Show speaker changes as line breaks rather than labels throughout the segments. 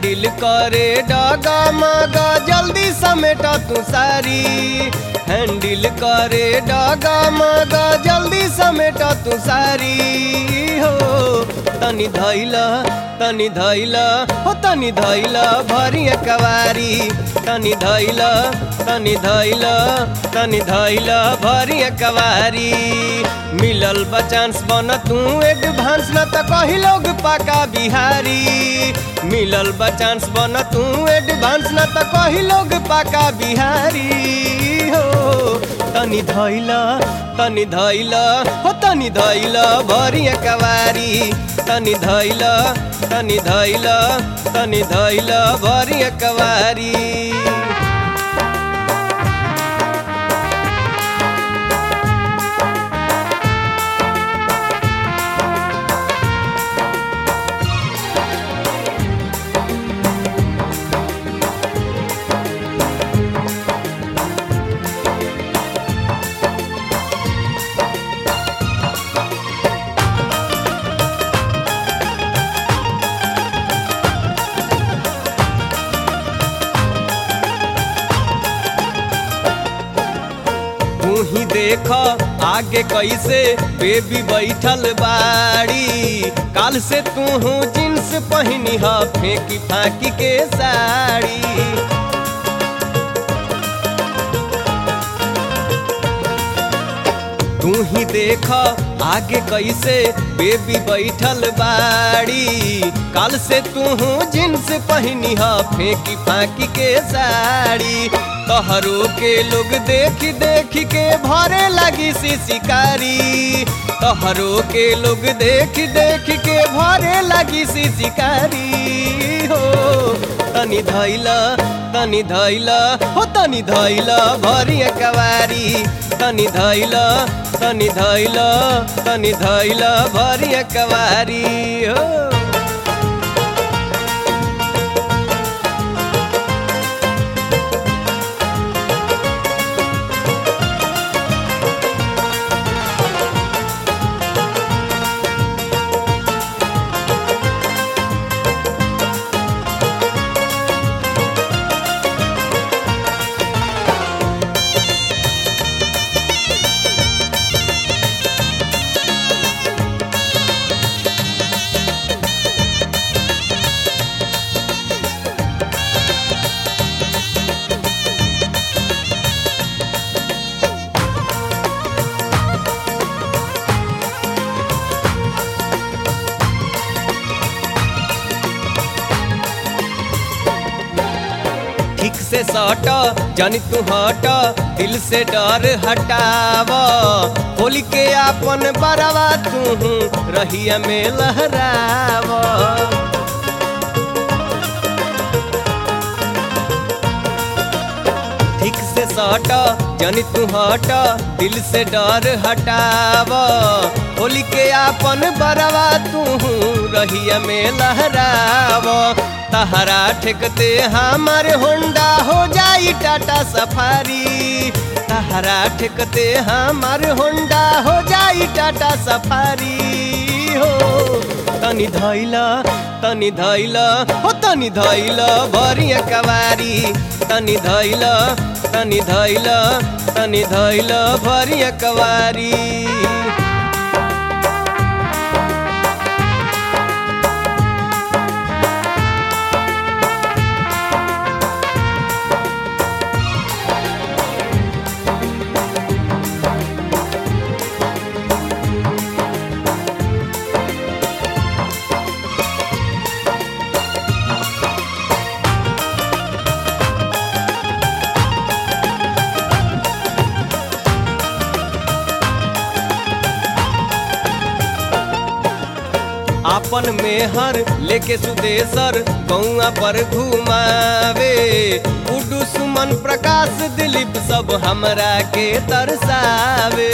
handle करे डगा मगा जल्दी समेटा तू सारी हैंडल करे डगा मगा जल्दी समेटा तू सारी हो तनी धैला तनी धैला हो तनी धैला भरी कवारी तनी धैला तनी धैला तनी धैला भरी कवारी मिलल बचांस बन तू एडवांस न त कही लोग पाका बिहारी मिलल बचांस बन तू एडवांस न त कही लोग पाका बिहारी हो तनी धैला तनी धैला हो तनी धैला भरी कवारी तनी धैला तनी धैला तनी धैला भरी कवारी तू ही देख आगे कैसे बेबी बैठल बाड़ी काल से तू हूँ जींस पहनी ह फेंकी फाकी के साड़ी तू ही देख आगे कैसे बेबी बैठल बाड़ी काल से तू हूँ जींस पहनी ह फेंकी फाकी के साड़ी तोहरो के लोग देख देख के भरे लगी सी शिकारी तोहरो के लोग देख देख के भरे लगी सी शिकारी हो तनी धैला तनी धैला हो तनी धैला भरी कवारी तनी धैला तनी धैला तनी धैला भरी कवारी हो ठीक से सट जानी तू हट दिल से डर हटाव होली के आपन बरवा तू रहिया में लहराव ठीक से सट जानी तू हट दिल से डर हटाव होली के आपन बरवा तू रहिया में लहराव तहरा ठेकते हमारे होंडा हो जाई टाटा सफारी तहरा ठेकते हमारे होंडा हो जाई टाटा सफारी हो तनी धैला तनी धैला हो तनी धैला भरी कवारी तनी धैला तनी धैला तनी धैला भरी कवारी आपन मेहर लेके सुदेशर गौआ पर घुमावे उडू सुमन प्रकाश दिलीप सब हमरा के तरसावे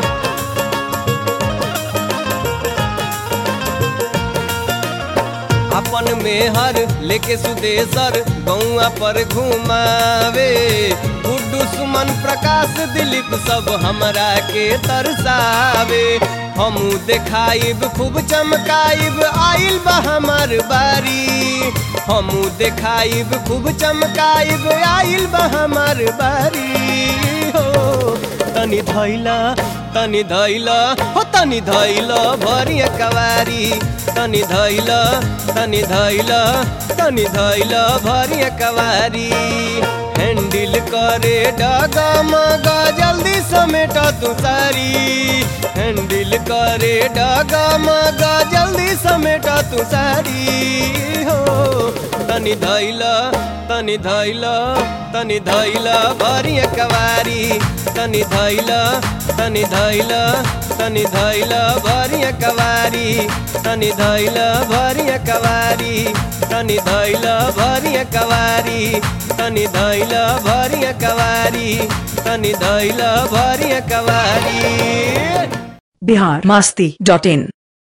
अपन मेहर लेके सुदेशर गौआ पर घुमावे गुड्डू सुमन प्रकाश दिलीप सब हमरा के तरसावे हमू देखाइब खूब चमकाइब आइल बा हमार बारी हमू देखाइब खूब चमकाइब आइल बा हमार बारी हो तनी धैला तनी धैला हो तनी धैला भरिया कवारी तनी धैला तनी धैला तनी धैला भरिया कवारी हैंडल करे डगा मगा जल्दी समेट तू सारी हैंडल करे डगा मगा जल्दी समेट तू सारी हो तनी धैला तनी धैला तनी धैला भरिया कवारी तनी धैला तनी धैला तनी धैला भरिया कवारी तनी धैला भरिया कवारी तनी धैला भरिया कवारी तनी धैला भरिया कवारी तनी धैला भरिया कवारी
बिहार मास्ती डॉट इन